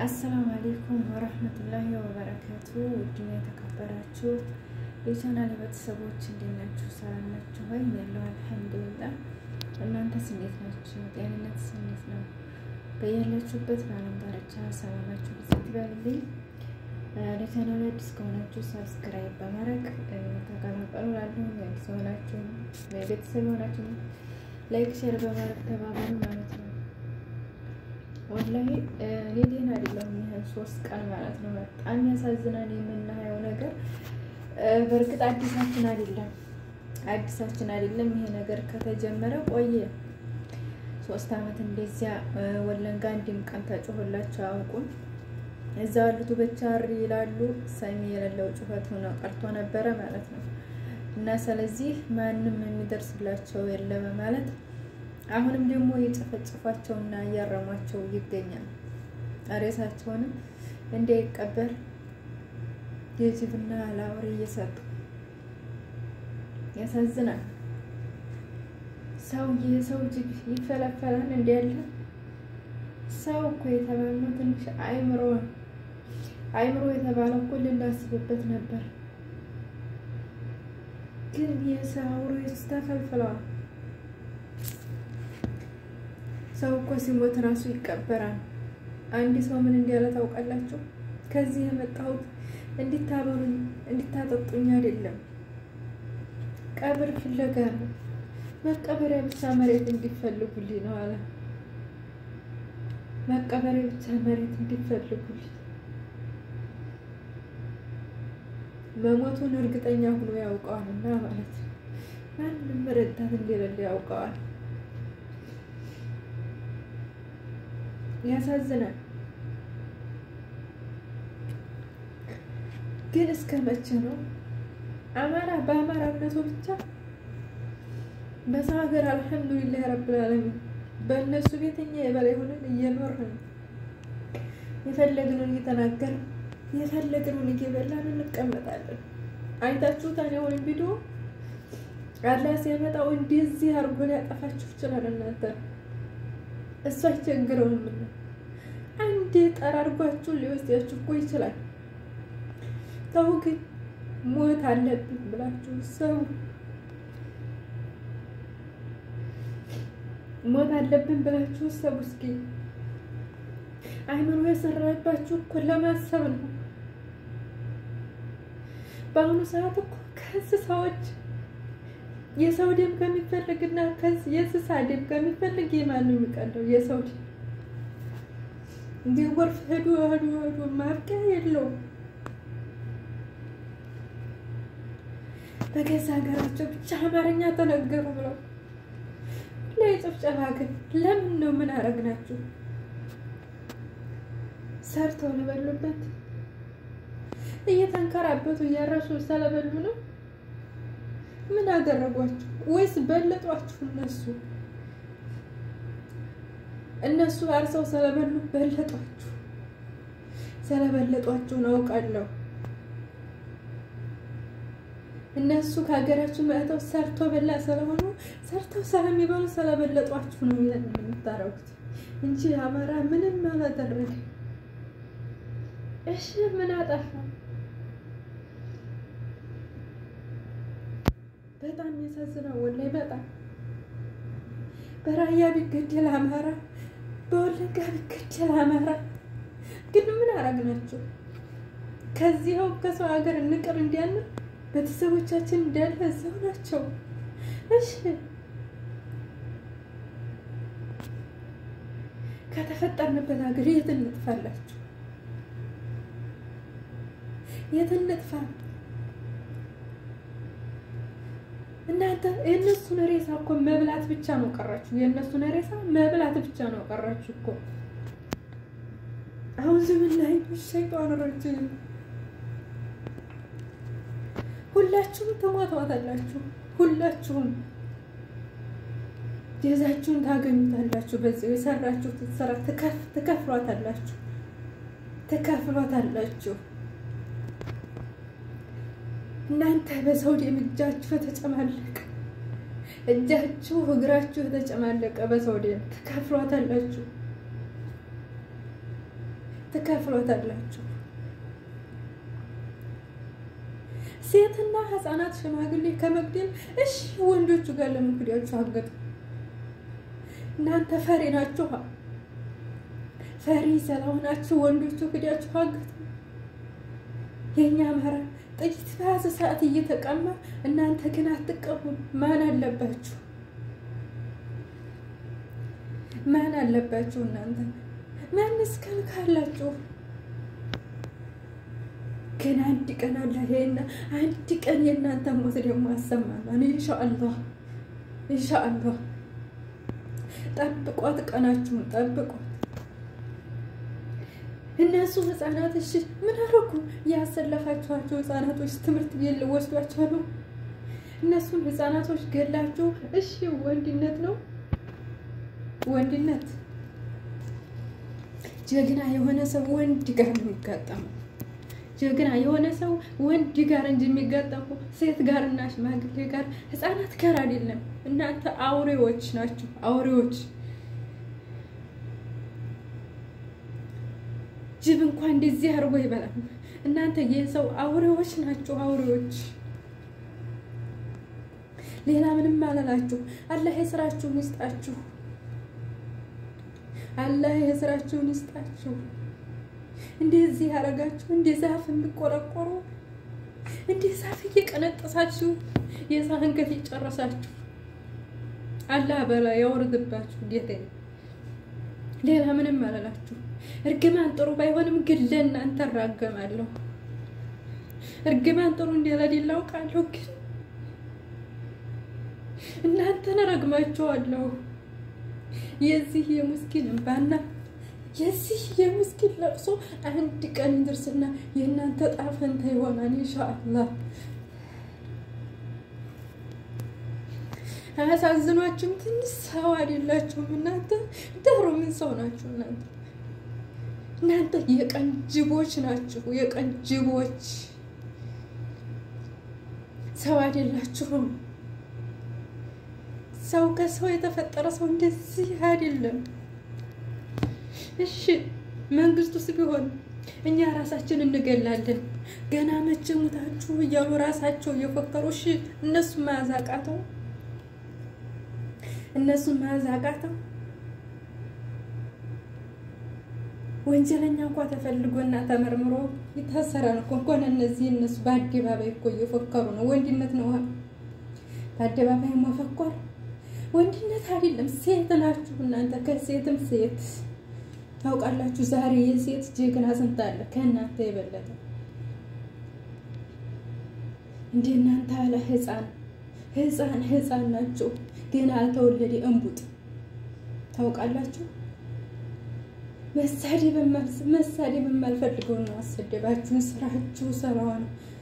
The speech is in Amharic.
አሰላሙ አሌይኩም ወረህመቱላሂ ወበረካቱ። ውድና የተከበራችሁ የቻናል ቤተሰቦች እንዴት ናችሁ? ሰላም ናችሁ ወይ? ያለው አልሐምዱሊላህ። እናንተስ እንዴት ናችሁ? ጤንነትስ እንዴት ነው? በያላችሁበት በዓለም ዳርቻ ሰላማችሁ ብዛት ይበልልኝ። ለቻናል አዲስ ከሆናችሁ ሰብስክራይብ በማድረግ ተቀላቀሉ። ላለሁ አዲስ ሆናችሁ ቤተሰብ ሆናችሁ ላይክ ሼር በማድረግ ተባበሩ ማለት ነው። ወላሂ እኔ ደህና አይደለሁም። ይህን ሶስት ቀን ማለት ነው በጣም ያሳዝናል የምናየው ነገር። በእርግጥ አዲሳችን አይደለም አዲሳችን አይደለም። ይሄ ነገር ከተጀመረ ቆየ። ሶስት አመት እንደዚያ ወለንጋ አንድም ቀን ተጮሆላቸው አያውቁም። እዛ ያሉት በቻሪ ይላሉ። ሰሚ የሌለው ጩኸት ሆነ ቀርቶ ነበረ ማለት ነው። እና ስለዚህ ማንም የሚደርስላቸው የለ በማለት አሁንም ደግሞ እየጨፈጨፏቸውና እያረሟቸው ይገኛል። ሬሳቸውንም እንዳይቀበር የጅብና ለአውሬ እየሰጡ ያሳዝናል። ሰው የሰው ጅብ ይፈለፈላል እንዲያለ ሰው እኮ የተባልነው ትንሽ አይምሮ አይምሮ የተባለው እኮ ልናስብበት ነበር፣ ግን የሰው አውሬ ተፈልፍለዋል። ሰው እኮ ሲሞት ራሱ ይቀበራል። አንድ ሰው ምን እንዲያለ ታውቃላችሁ? ከዚህ የመጣሁት እንዲታበሉኝ እንዲታጠጡኝ አይደለም፣ ቀብር ፍለጋ ነው። መቀበሪያ ብቻ መሬት እንዲፈልጉልኝ ነው አለ። መቀበሪያ ብቻ መሬት እንዲፈልጉልኝ መሞቱን እርግጠኛ ሆኖ ያውቀዋል እና ማለት ነው። ማንም ረዳት እንደሌለ ያውቀዋል። ያሳዝናል። ግን እስከ መቼ ነው አማራ በአማራነቱ ብቻ በሰው ሀገር አልሐምዱሊላህ ረብል ዓለሚን በእነሱ ቤት እኛ የበላይ ሆነን እየኖርን የፈለግነውን እየተናገርን የፈለግነውን እየበላን እንቀመጣለን። አይታችሁታን የሆነ ቪዲዮ አላህ ሲያመጣው እንደዚህ አድርጎ ሊያጠፋችሁ ይችላል እናንተ እሱ አይቸግረውም። አንዴ ጠራርጓችሁ ሊወስዳችሁ እኮ ይችላል። ተው ግን ሞት አለብን ብላችሁ ሰው ሞት አለብን ብላችሁ ሰው እስኪ አይምሮ የሰራባችሁ እኮ ለማሰብ ነው። በአሁኑ ሰዓት እኮ ከእንስሳዎች የሰው ደም ከሚፈልግና የእንስሳ ደም ከሚፈልግ የማን ነው የሚቀለው? የሰው ደም እንዲህ ወርፍ ሄዱ ሄዱ ሄዱ ማብቂያ የለውም። በገዛ ሀገራቸው ብቻ አማርኛ ተነገሩ ብለው ላይ ጭፍጨፋ ግን ለምን ነው? ምን አረግናችሁ? ሰርተው ለበሉበት እየተንከራበቱ እያረሱ ስለበሉ ነው። ምን አደረጓችሁ? ወይስ በለጧችሁ? እነሱ እነሱ አርሰው ስለበሉ በለጧችሁ። ስለበለጧችሁ ነው አውቃለሁ። እነሱ ከሀገራችሁ መጥተው ሰርቶ በላ ስለሆኑ ሰርተው ስለሚበሉ ስለበለጧችሁ ነው የምታረጉት እንጂ አማራ ምንም አላደረገ። እሺ ምን አጠፋ? በጣም የሚያሳዝነው ወላሂ በጣም በራያ ቢገደል አማራ፣ በወለጋ ቢገደል አማራ። ግን ምን አረግናቸው? ከዚህው ከሰው ሀገር እንቅር እንዲያንን ቤተሰቦቻችን እንዳለ እዛው ናቸው። እሺ ከተፈጠርንበት ሀገር የት እንጥፋላችሁ? የት እንጥፋ? እናንተ የእነሱን ሬሳ እኮ መብላት ብቻ ነው ቀራችሁ። የእነሱን ሬሳ መብላት ብቻ ነው ቀራችሁ እኮ። አሁን ዝምን ላይ ሸይጣን ረጅም ሁላችሁም ትሞቷታላችሁ። ሁላችሁም ጀዛችሁን ታገኙታላችሁ። በዚህ የሰራችሁትን ስራ ትከፍሏታላችሁ፣ ትከፍሏታላችሁ። እናንተ በሰው ደም እጃችሁ የተጨማለቀ እጃችሁ እግራችሁ የተጨማለቀ በሰው ደም ትከፍሏታላችሁ። ትከፍሎታላችሁ። ሴትና ህፃናት ሽማግሌ ከመግደል እሺ፣ ወንዶቹ ጋር ለምን ክዳችሁ አገጡ? እናንተ ፈሪ ናችሁ። ፈሪ ስለሆናችሁ ወንዶቹ ክዳችሁ አገጡ። የእኛ አማራ ጥይት በያዘ ሰዓት እየተቀማ እናንተ ግን አትቀሙም። ማን አለባችሁ? ማን አለባችሁ? እናንተ ማንስ ከልካላችሁ? ግን አንድ ቀን አለ ይሄና አንድ ቀን የእናንተ ሞት ደግሞ አሰማናል። ኢንሻአላህ ኢንሻአላህ። ጠብቋት፣ ቀናችሁን ጠብቋት። እነሱ ህፃናት እሺ ምን አደረጉ? ያሰለፋችኋቸው ህፃናቶች ትምህርት ቤት ልወስዷቸው ነው። እነሱን ህፃናቶች ገላችሁ እሺ ወንድነት ነው ወንድነት። ጀግና የሆነ ሰው ወንድ ጋር ነው የሚጋጠመው። ጀግና የሆነ ሰው ወንድ ጋር እንጂ የሚጋጠመው ሴት ጋር እና ሽማግሌ ጋር ህፃናት ጋር አይደለም። እናንተ አውሬዎች ናችሁ፣ አውሬዎች። ጅብ እንኳን እንደዚህ አድርጎ ይበላል። እናንተ የሰው አውሬዎች ናችሁ፣ አውሬዎች። ሌላ ምንም አላላችሁ። አላህ የስራችሁን ይስጣችሁ። አላህ የስራችሁን ይስጣችሁ። እንደዚህ ያደረጋችሁ እንደ ዛፍ የሚቆረቆሩ እንደ ዛፍ እየቀነጠሳችሁ የሰው አንገት የጨረሳችሁ አላህ በላ ያወርድባችሁ። ጌታ ሌላ ምንም አላላችሁ። እርግማን ጥሩ ባይሆንም ግን ለእናንተ እራገማለሁ። እርግማን ጥሩ እንደሌለ አውቃለሁ፣ ግን እናንተን እረግማችኋለሁ። የዚህ የሙስኪን እንባና የዚህ የሙስኪን ለቅሶ አንድ ቀን ይደርስና የእናንተ ጣፈንታ ይሆናል ኢንሻአላህ። አያሳዝኗችሁም? ትንሽ ሰው አይደላችሁም እናንተ? ዳሩ ምን ሰው ናችሁ እናንተ? እናንተ የቀን ጅቦች ናችሁ፣ የቀን ጅቦች። ሰው አይደላችሁም። ሰው ከሰው የተፈጠረ ሰው እንደዚህ አይደለም። እሺ መንግስቱስ ቢሆን እኛ ራሳችን እንገላለን። ገና መቼ ሙታችሁ እያሉ ራሳቸው እየፎከሩ እሺ፣ እነሱ መያዝ አቃተው፣ እነሱ መያዝ አቃተው። ወንጀለኛ እንኳ ተፈልጎና ተመርምሮ ይታሰራል እኮ እንኳን እነዚህ እነሱ በአደባባይ እኮ እየፎከሩ ነው። ወንድነት ነው በአደባባይ መፈኮር ወንድነት አይደለም። ሴት ናችሁ እናንተ ከሴትም ሴት ታውቃላችሁ። ዛሬ የሴት ጀግና ስንት አለ ከእናንተ የበለጠ እንደ እናንተ አለ ህፃን ህፃን ህፃን ናቸው ገና አልተወለደ እንቡጥ ታውቃላችሁ። መሳደብ መሳደብ የማልፈልገው ነው። አሰደባችሁን። ስራችሁ ስራዋ ነው።